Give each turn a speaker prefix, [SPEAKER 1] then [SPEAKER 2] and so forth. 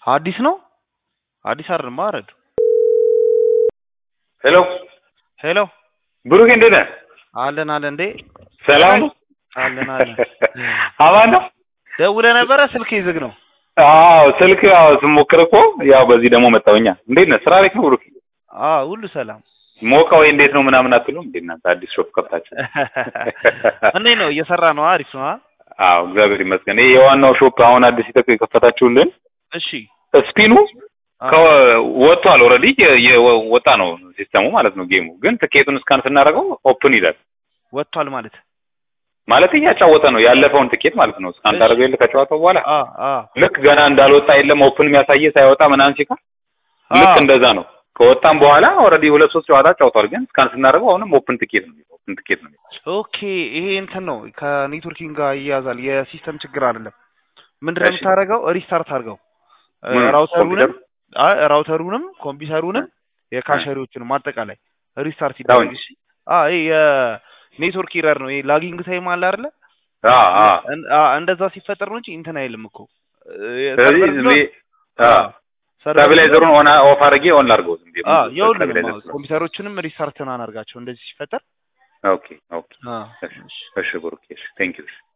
[SPEAKER 1] አዲስ ነው አዲስ አይደለም ማረድ
[SPEAKER 2] ሄሎ
[SPEAKER 1] ሄሎ
[SPEAKER 2] ብሩክ እንዴት ነህ?
[SPEAKER 1] አለን አለን እንዴ
[SPEAKER 2] ሰላም ነው?
[SPEAKER 1] አለን አለን
[SPEAKER 2] አማን ነው?
[SPEAKER 1] ደውለህ ነበረ ስልክ ዝግ ነው
[SPEAKER 2] አዎ ስልክ ያው ስሞክር እኮ ያው በዚህ ደግሞ መጣሁኛ። እንዴት ነህ? ስራ አሪፍ ነው ብሩክ?
[SPEAKER 1] አዎ ሁሉ ሰላም
[SPEAKER 2] ሞቀ ወይ እንዴት ነው ምናምን አትሉም እንዴ እናንተ አዲስ ሾፕ ከፍታችሁ?
[SPEAKER 1] እንዴት ነው እየሰራ ነው አሪፍ ነው አ?
[SPEAKER 2] አዎ እግዚአብሔር ይመስገን። ይሄ የዋናው ሾፕ አሁን አዲስ ይተክ የከፈታችሁልን
[SPEAKER 1] እሺ
[SPEAKER 2] ስፒኑ
[SPEAKER 1] አ፣
[SPEAKER 2] ወጥቷል። ኦልሬዲ ወጣ ነው ሲስተሙ ማለት ነው። ጌሙ ግን ትኬቱን እስካን ስናደርገው ኦፕን ይላል
[SPEAKER 1] ወጥቷል ማለት
[SPEAKER 2] ማለት እያጫወተ ነው ያለፈውን ትኬት ማለት ነው። እስካን
[SPEAKER 1] እሺ።
[SPEAKER 2] ታደርገው የለ ከጨዋታው በኋላ
[SPEAKER 1] አ አ
[SPEAKER 2] ልክ ገና እንዳልወጣ የለም ኦፕን የሚያሳየ ሳይወጣ ምናምን ሲቀር ልክ
[SPEAKER 1] አ፣
[SPEAKER 2] እንደዛ ነው። ከወጣም በኋላ ኦልሬዲ ሁለት ሶስት ጨዋታ ጫውቷል። ግን እስካን ስናደርገው አሁንም ኦፕን ትኬት ነው ኦፕን ትኬት ነው።
[SPEAKER 1] ኦኬ ይሄ እንትን ነው ከኔትወርኪንግ ጋር ይያዛል የሲስተም ችግር አይደለም ምንድን ነው
[SPEAKER 2] እሺ።
[SPEAKER 1] የምታደርገው ሪስታርት አድርገው እ፣
[SPEAKER 2] ምን?
[SPEAKER 1] ራውተሩንም
[SPEAKER 2] ኮምፒውተር?
[SPEAKER 1] አይ ራውተሩንም ኮምፒውተሩንም የካሸሪዎቹንም አጠቃላይ ሪስታርት ይደረግ
[SPEAKER 2] ዳውን
[SPEAKER 1] እሺ አ ይሄ የኔትወርክ ኢረር ነው ይሄ ላጊንግ ታይም አለ አይደለ
[SPEAKER 2] አ አ
[SPEAKER 1] እን- አ፣ እንደዛ ሲፈጠር ነው እንጂ እንትን አይልም እኮ እ፣
[SPEAKER 2] ስለዚህ
[SPEAKER 1] ሰርቨር
[SPEAKER 2] ዝም
[SPEAKER 1] ቢሆን-
[SPEAKER 2] ብዬ አ
[SPEAKER 1] አ፣ ሰርቨር
[SPEAKER 2] ስታቢላይዘሩን ኦን ኦፍ አድርጌ ኦን ላድርገው ዝም ብዬ
[SPEAKER 1] አ፣ የሁሉንም
[SPEAKER 2] ስታቢላይዘር
[SPEAKER 1] አዎ፣
[SPEAKER 2] ስለሆነ።
[SPEAKER 1] ኮምፒውተሮቹንም ሪስታርት አናርጋቸው እንደዚህ ሲፈጠር
[SPEAKER 2] ኦኬ ኦኬ
[SPEAKER 1] አ፣
[SPEAKER 2] እሺ እሺ ብሩክ እሺ ቴንክ ዩ